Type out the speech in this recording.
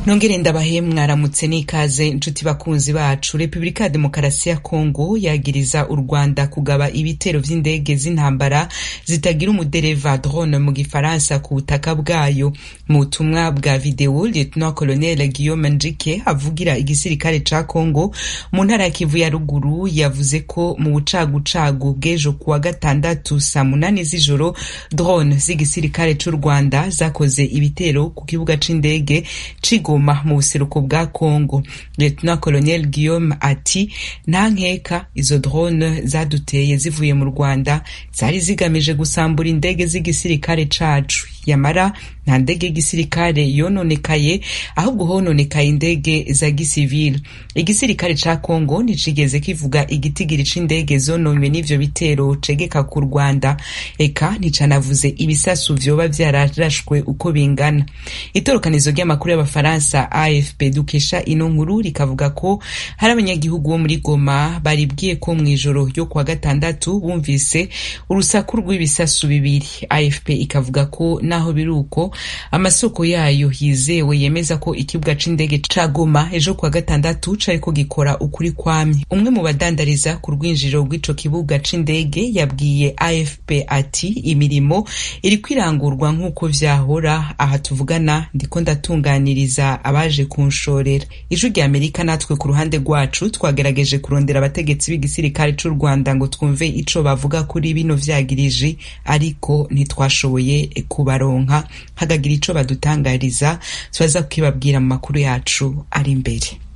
nongere ndabahe mwaramutse n'ikaze nshuti bakunzi bacu repubulika ya demokarasi ya kongo yagiriza u rwanda kugaba ibitero vy'indege z'intambara zitagira umudereva drone mu gifaransa ku butaka bwayo mu butumwa bwa videwo lieutenant colonel guillaume njike avugira igisirikare ca kongo mu ntara ya kivu ya ruguru yavuze ko mu bucagucagu bw'ejo kuwa gatandatu saa munani z'ijoro drone z'igisirikare c'u rwanda zakoze ibitero ku kibuga c'indege Goma mu buseruko bwa Congo. Lieutenant Colonel Guillaume ati nta nkeka izo drone zaduteye zivuye mu Rwanda zari zigamije gusambura indege z'igisirikare cacu yamara nta ndege y'igisirikare yononekaye ahubwo hononekaye indege za gisivile igisirikare ca Congo nticigeze kivuga igitigiri c'indege zononywe n'ivyo bitero cegeka ku Rwanda eka nticanavuze ibisasu vyoba vyararashwe uko bingana itorokanizo ry'amakuru y'abafaransa AFP dukesha ino nkuru rikavuga ko hari abanyagihugu bo muri Goma baribwiye ko mw'ijoro ryo kuwa gatandatu bumvise urusaku rw'ibisasu bibiri AFP ikavuga ko naho biri uko amasoko yayo yizewe yemeza ko ikibuga c'indege ca Goma ejo kuwa gatandatu cariko gikora ukuri kwamye umwe mu badandariza ku rwinjiriro rw'ico kibuga c'indege yabwiye AFP ati imirimo iriko irangurwa nk'uko vyahora aha tuvugana ndiko ndatunganiriza abaje kunshorera ijwi rya Amerika natwe ku ruhande rwacu twagerageje kurondera abategetsi b'igisirikare c'u Rwanda ngo twumve ico bavuga kuri bino vyagiriji ariko ntitwashoboye kubaronka hagagira ico badutangariza turaza kukibabwira mu makuru yacu ari imbere